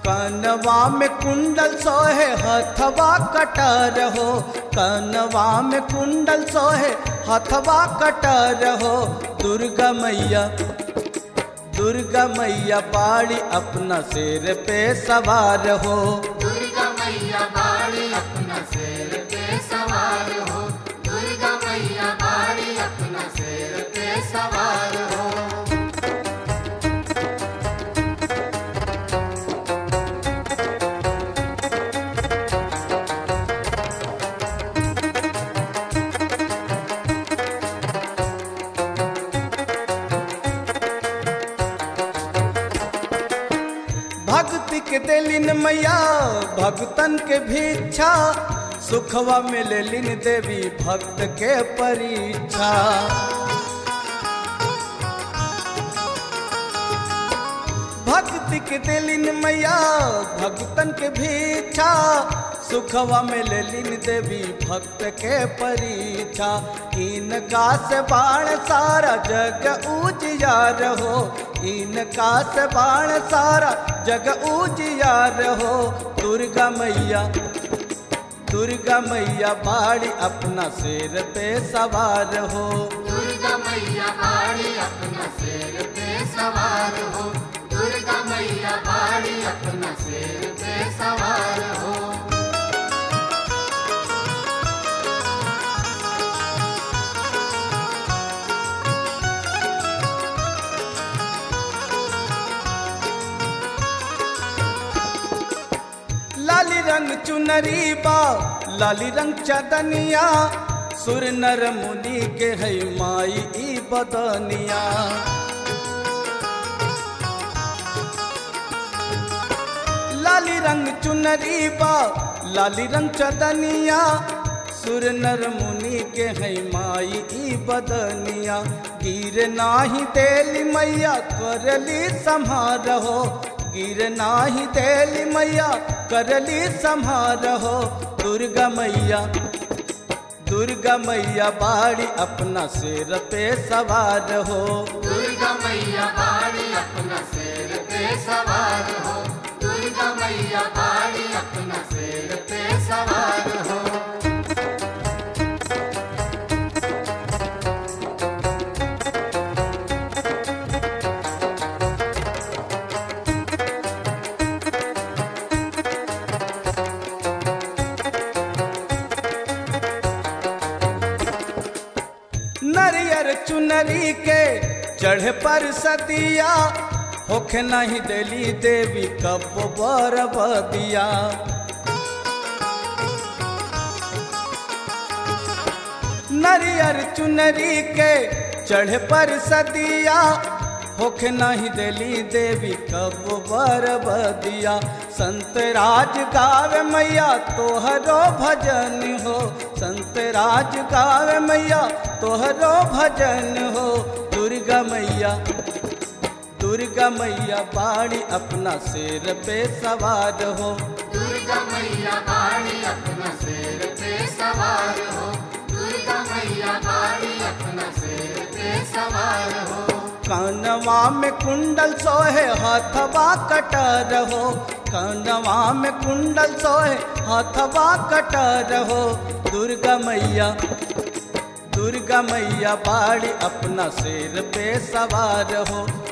कनवा में कुंडल सोहे हथवा कटर हो कनवा में कुंडल सोहे हथवा कटर हो दुर्गा मैया दुर्गा मैया बाड़ी अपना सिर पे सवार हो दुर्गा मैया बाड़ी अपना सिर पे सवार हो दुर्गा मैया बाड़ी अपना सिर पे सवार हो भक्ति के दिलिन मैया भक्तन के भिक्षा सुखवा में लेलिन देवी भक्त के परीक्षा भक्ति के दिलिन मैया भक्तन के भिक्षा सुखवा में लेलिन देवी भक्त के परीक्षा इनका से बाण सारा जग उजियार हो इनका से बाण सारा जग उजियार हो दुर्गा मैया दुर्गा मैया बाड़ी अपना सिर पे सवार हो दुर्गा मैया बाड़ी अपना सिर पे सवार हो दुर्गा मैया बाड़ी अपना सिर पे सवार हो लाली रंग चुनरी बा लाली रंग चदनिया सुर नर मुनि के है माई ई बदनिया लाली रंग चुनरी बा लाली रंग चदनिया सुर नर मुनि के है माई ई बदनिया गिर नाही तेली मैया करली संहारहो गिर नाही तेली मैया करली संहारहो दुर्गा मैया दुर्गा मैया बाड़ी अपना सिर पे सवार हो दुर्गा मैया बाड़ी अपना सिर पे सवार हो दुर्गा मैया बाड़ी अपना सिर पे सवार हो नरियर चुनरी के चढ़ पर सतिया होखे नहीं देली देवी कब बर बदिया नरियर चुनरी के चढ़ पर सदिया होखे नहीं देली देवी कब बर बदिया संत राज गावे मैया तोहरो भजन हो संत राज गावे मैया तोहरो भजन हो दुर्गा मैया दुर्गा मैया बाड़ी अपना सिर पे सवार हो दुर्गा मैया बाड़ी अपना सिर पे सवार हो दुर्गा मैया बाड़ी अपना सिर पे सवार हो कानवा में कुंडल सोहे हथवा कटर हो कानवा में कुंडल सोहे हथवा कटर हो दुर्गा मैया दुर्गा मैया बाड़ी अपना सिर पे सवार हो